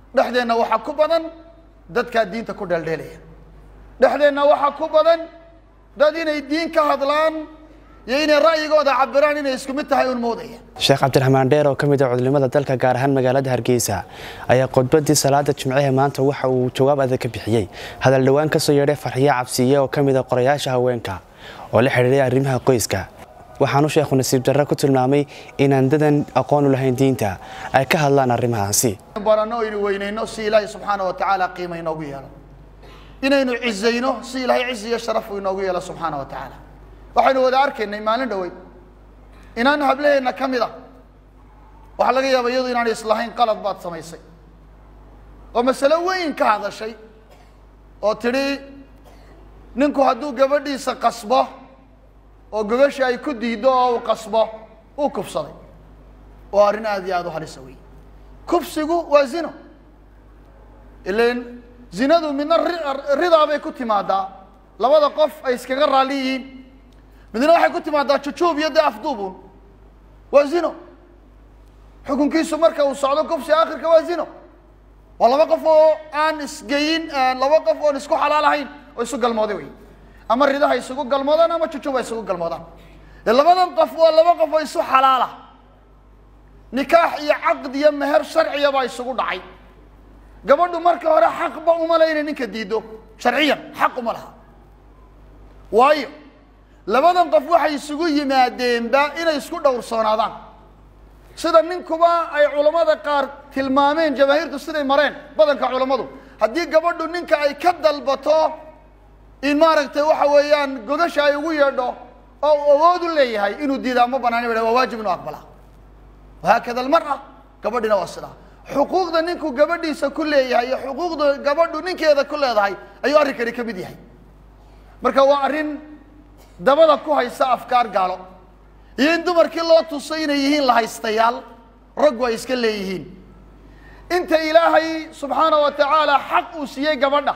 dhexdeenna waxaa ku badan dadkaa diinta ku dheeldheelaya dhexdeenna waxaa ku badan dad inay diin ka hadlaan iyo inay ra'yigooda cabiraan inay isku mid tahay un moodaya sheekh cabdiraxmaan dheer oo ka mid ah culimada dalka gaar ahaan magaalada hargeysa ayaa khudbadii salaada jimcahe maanta waxa uu jawaab adag ka bixiyey hadal dhowaan kasoo yeedhay farxiyo cabsiye oo ka mid a qorayaasha haweenka oo la xidhiiray arrimaha qoyska waxaanu sheekhu nasiib darre ku tilmaamay inaan dadan aqoon u lahayn diinta ay ka hadlaan arrimahaasi baranno aynu weynayno si ilaahay subxaana wa tacaala qiima inoogu yeelo inaynu cizayno si ilaahay cizi iyo sharaf uu inoogu yeelo subxaana wa tacaala waxaynu wada arkaynay maalin dhowey inaan hablaheenna ka mid a waxaa laga yaaba iyadu inaanay islahayn qalad baad samaysay oo masalo weyn ka hadashay oo tidhi ninku hadduu gabadhiisa qasbo oo gogasha ay ku diiddo oo uu qasbo uu kufsaday oo arrin aada iyo aada u halisa wey kufsigu waa zino ilan zinadu midna ridaa bay ku timaadaa labada qof ay iskaga raalli yihiin midna waxay ku timaadaa jujuub iyo dee afduubun waa zino xukunkiisu marka uu socdo kufsi akhirka waa zino waa laba qof oo aan isgeyin laba qof oon isku xalaal ahayn oo isu galmooday wey ama ridaha isugu galmoodaan ama jujuub ay isugu galmoodaan dee labadan qof waa laba qof oo isu xalaala nikaax iyo caqd iyo meher sharciya baa isugu dhacay gabadhu marka hore xaqba uma le inay ninka diiddo sharciyan xaq uma laha waayo labadan qof waxay isugu yimaadeenba inay isku dhowrsoonaadaan sida ninkuba ay culammada qaar tilmaameen jamaahiirtu siday mareen badanka culammadu haddii gabadhu ninka ay ka dalbato in maaragtay waxa weeyaan godasha ay ugu yeedho oo uu awood u leeyahay inuu diidaa ma banaan ba waa waajib inuu aqbalaa wahaakada almara gabadhina waa sidaa xuquuqda ninku gabadhiisa ku leeyahay iyo xuquuqda gabadhu ninkeeda ku leedahay ayuu arrinkani ka mid yahay marka waa arrin dabada ku haysa afkaar gaalo iyo in dumarkii loo tusay inay yihiin lahaystayaal raggu ay iska leeyihiin inta ilaahay subxaana wa tacaala xaq uu siiyey gabadha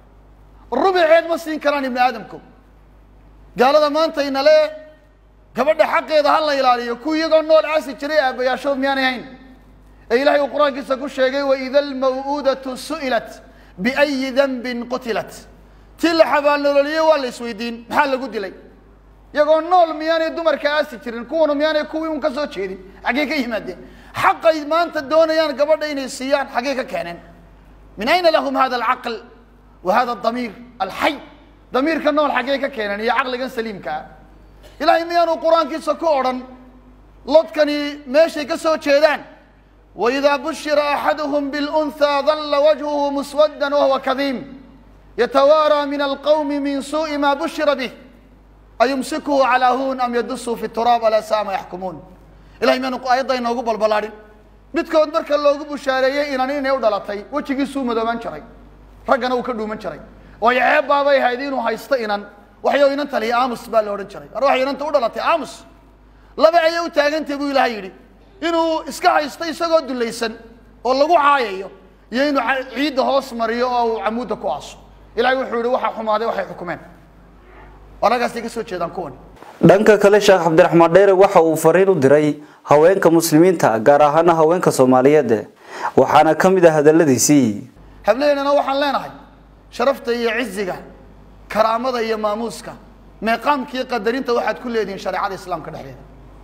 rubiceed ma siin karaan ibni aadamku gaalada maanta inale gabadha xaqeeda ha la ilaaliyo ku iyagoo nool aasi jiray aabbayaashood miyaanay hayn ee ilahay uu qur-aankiisa ku sheegay waida almaw'uudatu su'ilat biayi danbin qutilat tii la xabaalnololiyey waa la isweydiin maxaa lagu dilay iyagoo nool miyaanay dumarka aasi jirin kuwanu miyaanay kuwii un ka soo jeedin xaggee ka yimaadeen xaqay maanta doonayaan gabadha inay siiyaan xaggee ka keeneen min ayna lahum hada alcaql wa hada adamiir alxay damiirka nool xaggee ka keeneen iyo caqligan saliimka ah ilaahay miyaanu qur-aankiisa ku odhan lodkani meeshay ka soo jeedaan waidaa bushira axaduhum bilunhaa dalla wajhuhu muswaddan wahuwa kadiim yatawaaraa min alqawmi min suuءi ma bushira bih ayumsikuhu calaa huun am yadusuu fi turaab alaa saa ma yaxkumuun ilahay miyaanu aayadda inoogu balbalaadhin midkood marka loogu bushaareeyey inan inay u dhalatay wejigiisuu madoobaan jiray raggana uu ka dhuuman jiray waayo ceebbaabay ahayd inuu haysto inan waxyo inan taliya aamus baa la odhan jiray ar waxay inanta u dhalatay aamus laba ayay u taagantay buu ilahay yidhi inuu iska haysto isagoo dulaysan oo lagu caayayo iyo inuu ciidda hoos mariyo oo uu camuudda ku aaso ilahay wuxuu yihi waxaa xumaaday waxay xukumeen anagaasay ka soo jeedaan kuwani dhanka kale sheekh cabdiraxmaan dheere waxa uu fariin u diray haweenka muslimiinta gaar ahaana haweenka soomaaliyeed waxaana ka mid ah hadaladiisii hableennana waxaan leenahay sharafta iyo ciziga karaamada iyo maamuuska meeqaamka iyo qadarinta waxaad ku leedihiin shareecada islaamka dhexdeeda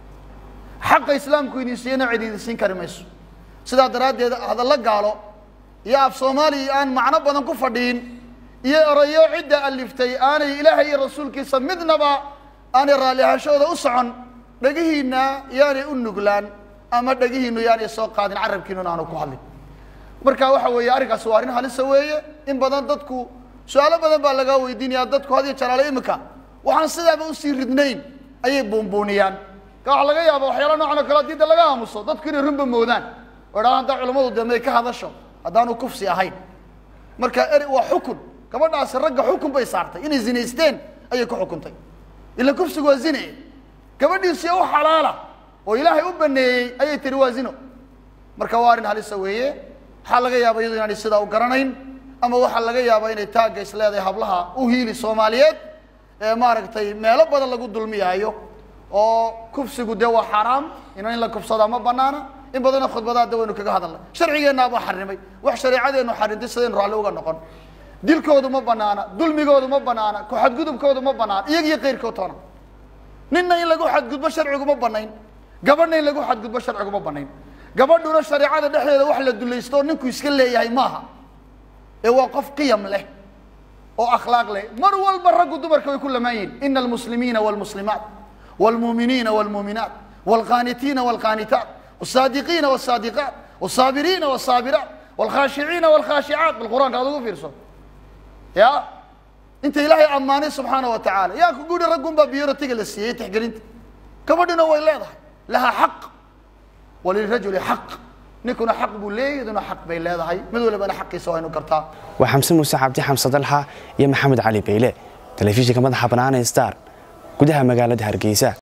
xaqa islaamku idin siiyana cid idin siin kari mayso sidaa daraaddeed hadallo gaalo iyo af soomaaliya aan macno badan ku fadhiin iyo erayo cidda aliftay aanay ilaahay iyo rasuulkiisa midnaba aanay raalli ahashooda u socon dhegihiinna yaanay u nuglaan ama dhegihiinu yaanay soo qaadin carabkiinuna aanu ku hadlin marka waxa weeye arrinkaasi waa arrin halisa weeye in badan dadku su-aalo badan baa lagaa weydiinaya dadku had iyo jalaalo imika waxaan sidaaba usii ridnayn ayay buunbuuniyaan ka waxa laga yaaba waxyaala noocan oo kale diinta laga aamuso dadku inay runba moodaan oo idhaha haddaa culamadu de may ka hadasho haddaanu kufsi ahayn marka eri waa xukun gabadhaasi ragga xukun bay saartay inay zinaysteen ayay ku xukuntay ila kufsigu waa zine gabadhiisi u xalaala oo ilaahay u baneeyey ayay tiri waa zino marka waa arrin halisa weeye waxaa laga yaaba iyadu inaanay sidaa u garanayn ama waxaa laga yaaba inay taagga is leedahay hablaha u hiili soomaaliyeed ee maaragtay meelo badan lagu dulmiyaayo oo kufsigu dee waa xaaraam ina in la kufsadaa ma banaana in badanoo khudbadaada waynu kaga hadalnay sharcigeennaabaa xarimay wax shareecadeennu xarintay sidaynu raalli uga noqon dilkoodu ma banaana dulmigoodu ma banaana ku xadgudubkoodu ma banaana iyaga iyo keyrkood toona ninna in lagu xadgudbo sharcigu ma banayn gabadhna in lagu xadgudbo sharcigu ma banayn gabadhuna shareecada dhexdeeda wax la dulaysto oo ninku iska leeyahay maaha ee waa qof qiyam leh oo akhlaaq leh mar walba raggu dumarka way ku lamaan yihin ina almuslimiina walmuslimaat walmuuminiina walmuuminaat walqaanitiina walqaanitaat والصادقين والصادقات والصابرين والصابرات والخاشعين والخاشعات بالقرآن هذا في رسول يا انت الهي اماني سبحانه وتعالى يا كقول رقم بيورو تيجي للسيئة تحقر انت كبدنا ويلا لها حق وللرجل حق نكون حق بولي دون حق بين هذا هاي مدول بنا حقي سواء نكرتا وحمسن موسى عبدي حمصة دلحة يا محمد علي بيلي تلفزيون كمان حبنان ستار gudaha magaalada hargeysa